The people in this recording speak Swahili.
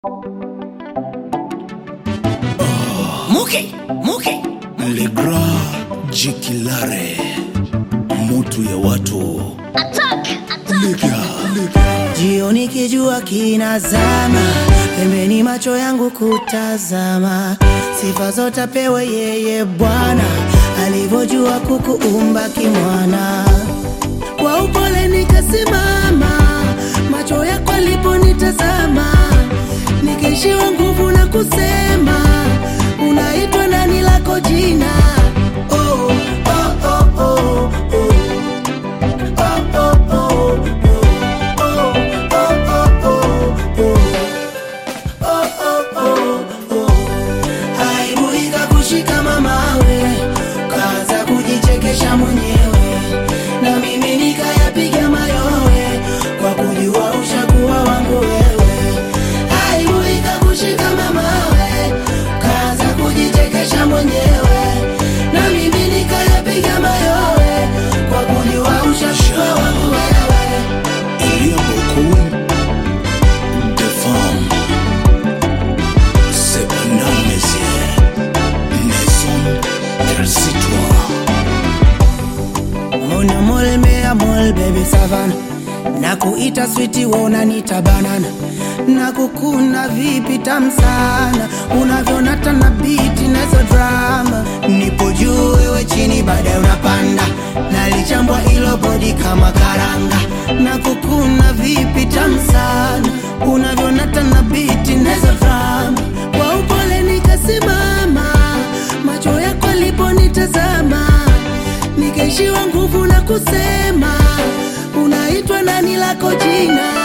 Muke, muke. Le Grand Jikilare, mutu ya watu Liga, liga. Jioni kijua kinazama, pembeni macho yangu kutazama, sifa zote apewe yeye Bwana, alivyojua kukuumba kimwana. Kwa upole nikasimama, macho yako aliponitazama, nikaishiwa nguvu na kusema, unaitwa nani lako jina? Oh, oh, oh, oh, oh. Oh, oh, oh, oh. Aibu ikakushika mamawe, kaanza kujichekesha mwenyewe, na mimi nikayapiga mayowe kwa kujua ushakuwa wangu wewe. Aibu ikakushika mamawe, kaanza kujichekesha mwenyewe, na mimi nikayapiga mayowe kwa kujua ushakuwa wangu wewe. Il y a beaucoup de femmes. Cependant, messieurs, ne sont qu'elles citoyens. Mona mole mea mole baby savana na kuita switi wona nita banana na kukuna vipi tam sana unavyonata na biti nazo drama nipo juu wewe chini baadaye unapanda nalichambwa ilo bodi kama karanga na kukuna vipi tam sana unavyonata na biti nazo drama kwa upole nikasimama macho yako aliponitazama nikaishiwa nguvu na kusema unaitwa nani lako jina